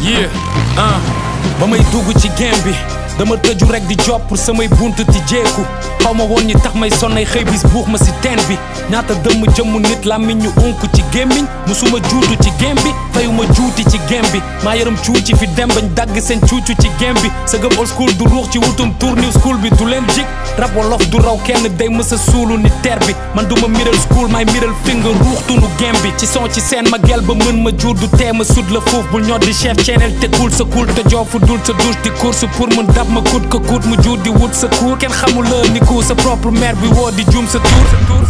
yeah ah ba may dugg ci game bi dama tëju rek di job pour samay bunt ti jeeku xaw ma woon ñi tax may sonnay xëy bis buux ma si teen bi ñaata dëmm jëmm nit làmmiñ ñu unk ci gémmiñ musuma juutu ci game bi fayuma juuti ci game bi maa yaram cuuci fi dem bañ dagg seen cuucu ci game bi sa gëm old school du ruux ci wutum tour new school bi du leen jig rab wolof du raw kenn day mësa suulu ni ter bi man duma middle school may middle finger ruuxtunu game bi ci son ci seen ma gel ba mën ma jur du tee ma sud la foofu bul ñoo di chef channel te cool sa cool te joofu dul sa douche di course pour mën dab ma kut ko kut mu jur di wut sa cour kenn xamul la ni ku sa propre mère bi woo di juum sa tour